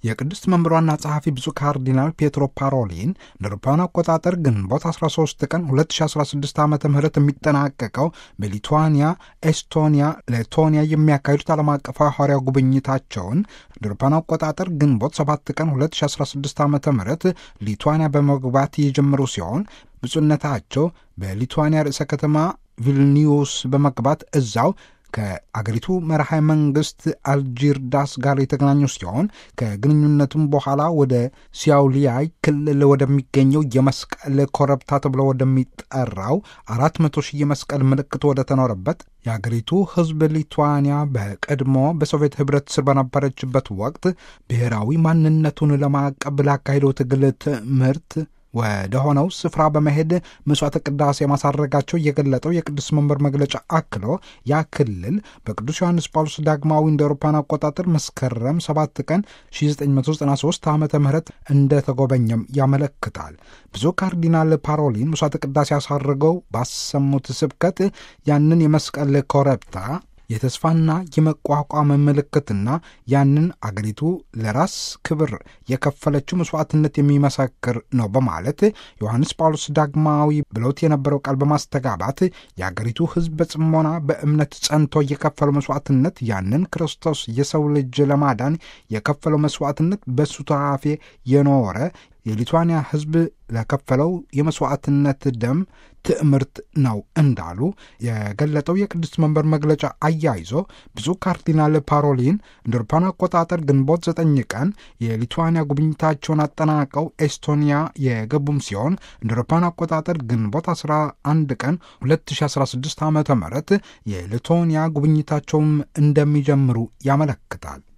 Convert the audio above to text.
የቅድስት መንበሯና ጸሐፊ ብፁዕ ካርዲናል ፔትሮ ፓሮሊን እንደ አውሮፓውያን አቆጣጠር ግንቦት 13 ቀን 2016 ዓ ም የሚጠናቀቀው በሊቱዋኒያ፣ ኤስቶኒያ፣ ሌቶኒያ የሚያካሂዱት ዓለም አቀፋዊ ሐዋርያ ጉብኝታቸውን እንደ አውሮፓውያን አቆጣጠር ግንቦት 7 ቀን 2016 ዓ ም ሊቱዋኒያ በመግባት የጀመሩ ሲሆን ብፁዕነታቸው በሊቱዋኒያ ርዕሰ ከተማ ቪልኒዩስ በመግባት እዛው ከአገሪቱ መርሃ መንግስት አልጂርዳስ ጋር የተገናኙ ሲሆን ከግንኙነቱም በኋላ ወደ ሲያውሊያይ ክልል ወደሚገኘው የመስቀል ኮረብታ ተብሎ ወደሚጠራው አራት መቶ ሺህ የመስቀል ምልክት ወደ ተኖረበት የአገሪቱ ሕዝብ ሊቱዋኒያ በቀድሞ በሶቪየት ኅብረት ስር በነበረችበት ወቅት ብሔራዊ ማንነቱን ለማቀብ ላካሄደው ትግል ትምህርት ወደ ሆነው ስፍራ በመሄድ መስዋዕተ ቅዳሴ ማሳረጋቸው የገለጠው የቅዱስ መንበር መግለጫ አክሎ ያ ክልል በቅዱስ ዮሐንስ ጳውሎስ ዳግማዊ እንደ አውሮፓውያን አቆጣጠር መስከረም 7 ቀን 1993 ዓ ም እንደተጎበኘም ያመለክታል። ብዙ ካርዲናል ፓሮሊን መስዋዕተ ቅዳሴ አሳርገው ባሰሙት ስብከት ያንን የመስቀል ኮረብታ የተስፋና የመቋቋም ምልክትና ያንን አገሪቱ ለራስ ክብር የከፈለችው መስዋዕትነት የሚመሰክር ነው በማለት ዮሐንስ ጳውሎስ ዳግማዊ ብለውት የነበረው ቃል በማስተጋባት የአገሪቱ ሕዝብ በጽሞና በእምነት ጸንቶ የከፈለው መስዋዕትነት ያንን ክርስቶስ የሰው ልጅ ለማዳን የከፈለው መስዋዕትነት በሱታፌ የኖረ የሊቱዋንያ ሕዝብ ለከፈለው የመስዋዕትነት ደም ትዕምርት ነው እንዳሉ የገለጠው የቅድስት መንበር መግለጫ አያይዞ ብፁዕ ካርዲናል ፓሮሊን እንደ አውሮፓውያን አቆጣጠር ግንቦት ዘጠኝ ቀን የሊቱዋንያ ጉብኝታቸውን አጠናቀው ኤስቶኒያ የገቡም ሲሆን እንደ አውሮፓውያን አቆጣጠር ግንቦት 11 ቀን 2016 ዓ ም የሊቶኒያ ጉብኝታቸውም እንደሚጀምሩ ያመለክታል።